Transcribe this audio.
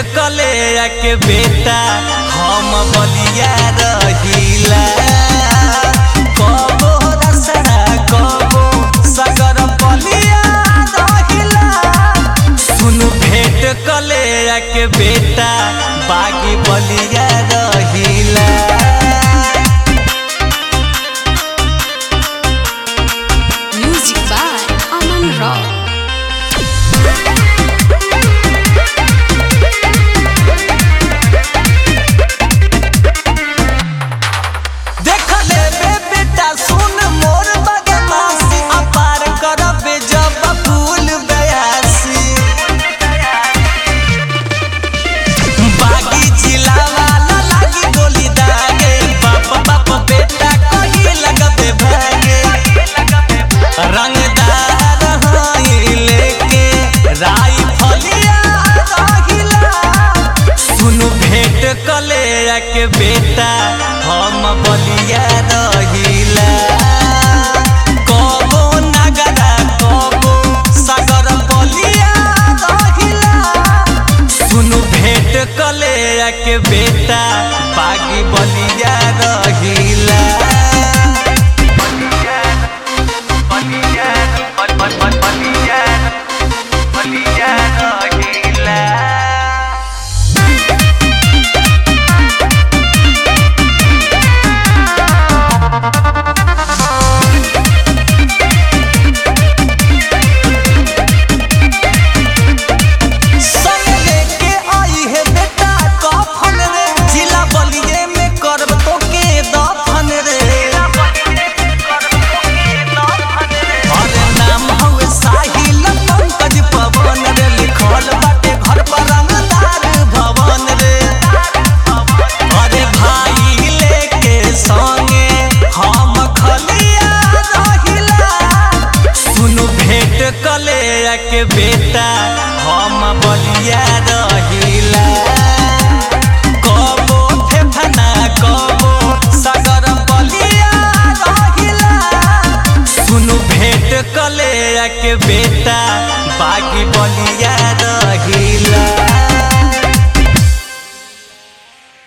कले के बेटा हम बलिया रहिला कबो रसड़ा कबो सगर बलिया रहिला सुन भेट कले के बेटा बागी बलिया रहिला Music by Aman Rao. देख ले बे बेटा सुन मोर बदमाशी अपार करबे जब फूल बयासी बागी जिला वाला लागी गोली दागे बाप बाप बेटा कही लगबे भागे रंगदार हाई लेके राई फलिया रहिला सुन भेट कले के बेटा हम बलिया रहिला कबो नगरा कबो सागर बलिया रहिला सुन भेट कले के बेटा बागी बलिया रहिला बलिया बलिया बलिया रहिला संग लेके आई है बेटा कफन रे जिला बलिए में करब तो के दफन रे अरे नाम हवे साहिल पंकज पवन रे लिखल बाटे घर पर रंगदार भवन रे अरे भाई लेके संगे हम खलिया रहिला सुन भेट कले के बेटा हम बलिया